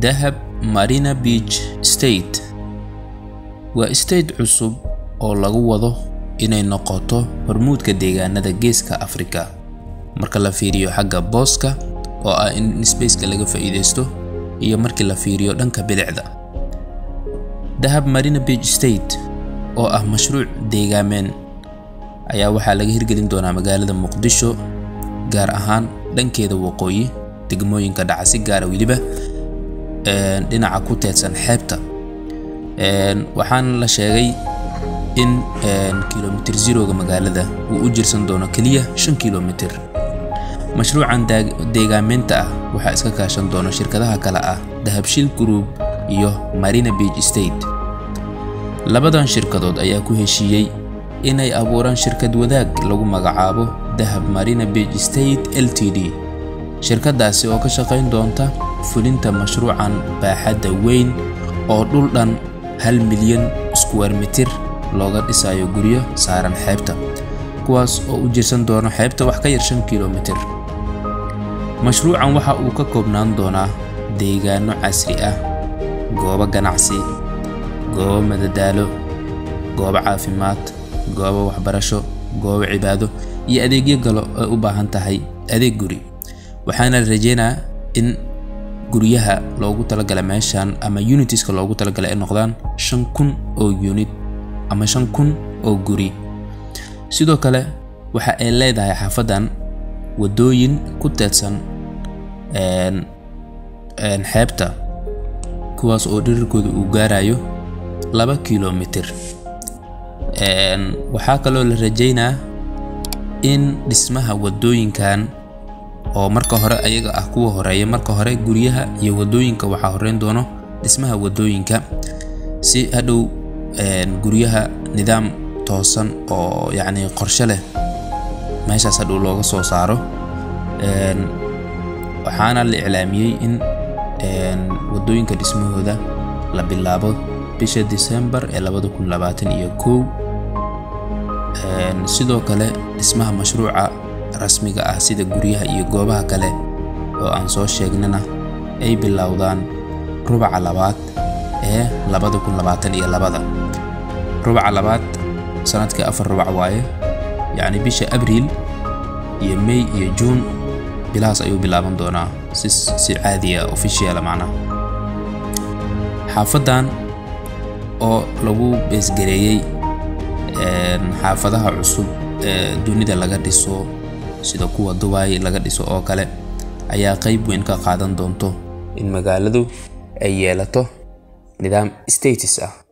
dahab marina beach state waa state cusub oo lagu wado inay noqoto hormuudka deegaanada geeska afrika marka la fiiriyo xagga booska oo ah in spaceka laga faa'iidaysto iyo markii la fiiriyo dhanka bidixda dahab marina beach state oo ah mashruuc deegaameen ayaa waxaa laga hirgelin doonaa magaalada muqdisho gaar ahaan dhankeeda waqooyi degmooyinka dhaca si gaara weliba dhinaca ku teedsan xeebta waxaana la sheegay in kilomitir zeroga magaalada uu u jirsan doono keliya shan kilomitir mashruucan deegaameynta ah waxaa iska kaashan doona shirkadaha kale ah dahabshil group iyo marina beach state labadan shirkadood ayaa ku heshiiyey inay abuuraan shirkad wadaag lagu magacaabo dahab marina beach state l t d shirkadaasi oo ka shaqayn doonta fulinta mashruucan baaxadda weyn oo dhul dhan hal milyan square mitir looga dhisayo guryo saaran xeebta kuwaas oo u jirsan doono xeebta wax ka yar shan kilomitir mashruucan waxa uu ka koobnaan doonaa deegaano casri ah goobo ganacsi goobo madadaalo goobo caafimaad goobo waxbarasho goobo cibaado iyo adeegyo galo ay u baahan tahay adeeg guri waxaana la rajeynaa in guryaha loogu talagala meeshan ama unitiska loogu talagalay ay noqdaan shan kun oo unit ama shan kun oo guri sidoo kale waxa ay leedahay xaafadan wadooyin ku teedsan xeebta kuwaas oo dhirirkooda uu gaarayo laba kilomitir waxaa kaloo la rajeynaa in dhismaha wadooyinkan oo marka hore ayaga ah kuwa horeeya marka hore guryaha iyo wadooyinka waxaa horeyn doono dhismaha wadooyinka si hadhow guryaha nidaam toosan oo yacni qorshe leh meeshaas hadhow looga soo saaro waxaana la iclaamiyey in wadooyinka dhismahooda la bilaabo bisha December ee labada kun labaatan iyo kow sidoo kale dhismaha mashruuca rasmiga ah sida guryaha iyo goobaha kale oo aan soo sheegnana ay bilowdaan rubaca labaad ee labada kun labaatan iyo labada rubaca labaad sanadkii afar rubac waaye yacni bisha abriil iyo may iyo juun bilahaas ayuu bilaaban doonaa si si caadiya officiala macnaha xaafadan oo lagu beesgareeyey xaafadaha cusub ee dunida laga dhiso sida kuwa dubai laga dhiso oo kale ayaa qayb weyn ka qaadan doonto in magaaladu ay yeelato nidaam status ah